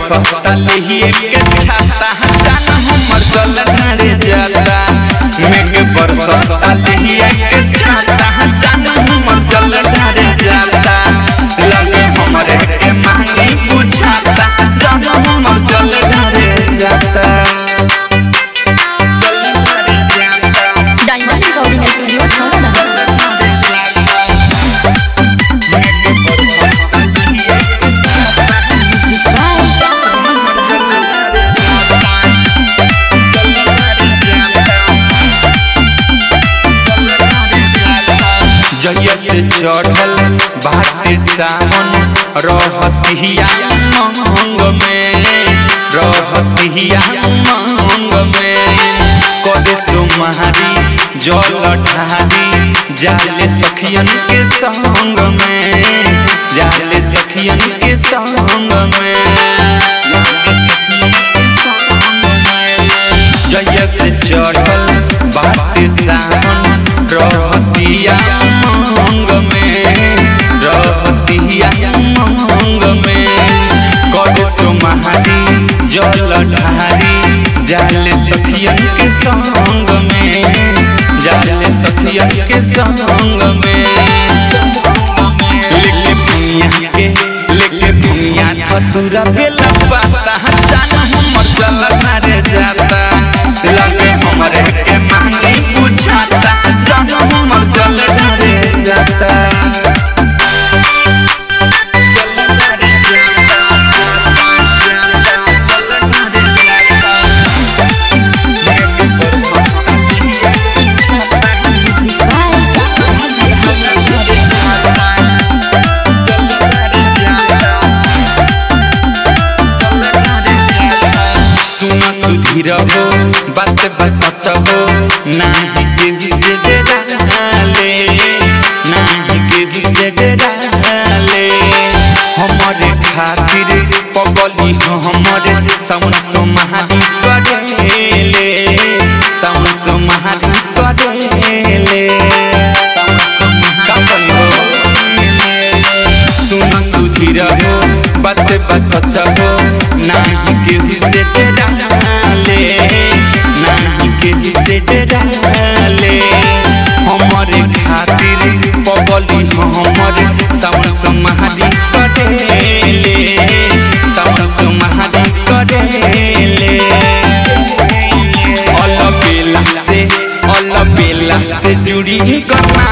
बरसता लेहिए के छाता जान हमर जल ढारे जाता मेघ बरसता लेहिए के छाता जान हमर जल ढारे जाता लगे हमरे के मांगी बुझाता जान हमर जल ढारे जाता जल ढारे जाता डायमंड रिकॉर्डिंग स्टूडियो छौड़ा म्यूजिक बाय जय से चढ़ल बाटे सावन रहतिया मंग में रहतिया मंग में करे सुमारी जल ढारी जाले सखियन के संग में जाले सखियन के संग में जाले सखियन के संग में जय से चढ़ल बाटे सावन रहतिया मंग में रहतिया मंग में कद सुमारी जल ढारी जाले सखियन के संग में जाले सखियन के संग में लेके भुइया के लेके भुइया धतुरा बेला पाता जाना हमर जल मारे जाता लगे हमरे के मांगी बुझाता जाना हमर जल ढारे जाता जल ढारे जाता, जल ढारे जाता। लेके बरसता दुनिया के छाता, म्यूजिक बाय सुन सुधीर हो बात बसच हो नाही के विषय डाले नाही के विषय डाले हमरे खातिर पगली हो हमरे सावन सोमहारी करेले सावन सोमहारी करेले सावन सोमहारी सुन सुधीर हो बात बसच हो नाही के विषय डाले नाही के विषय डाले हमरे खातिर पगली हो हमरे सावन सोमहारी करेले सावन सोमहारी करेले अल बेला से अल बेला से जुड़ी करना